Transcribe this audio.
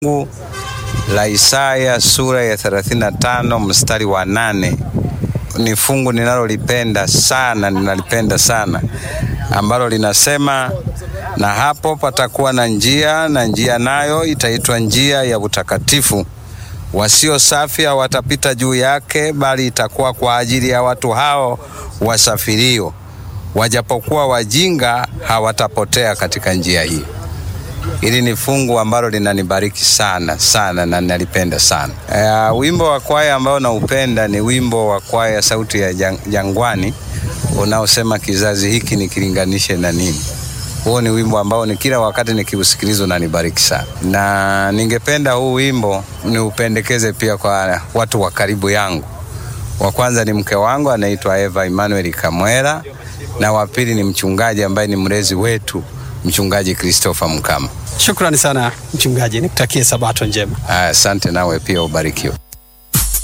fungu la Isaya sura ya 35 mstari wa nane ni fungu ninalolipenda sana, ninalipenda sana ambalo linasema, na hapo patakuwa na njia, na njia nayo itaitwa njia ya utakatifu, wasio safi hawatapita juu yake, bali itakuwa kwa ajili ya watu hao wasafirio, wajapokuwa wajinga hawatapotea katika njia hii. Hili ni fungu ambalo linanibariki sana sana na ninalipenda sana. Uh, wimbo wa kwaya ambao naupenda ni wimbo wa kwaya Sauti ya Jangwani unaosema kizazi hiki nikilinganishe na nini. Huo ni wimbo ambao ni kila wakati nikiusikiliza unanibariki sana, na ningependa huu wimbo niupendekeze pia kwa watu wa karibu yangu. Wa kwanza ni mke wangu anaitwa Eva Emmanuel Kamwera, na wa pili ni mchungaji ambaye ni mlezi wetu Mchungaji Christopher Mkama. Shukrani sana mchungaji, nikutakie sabato njema. Asante, nawe pia ubarikiwe.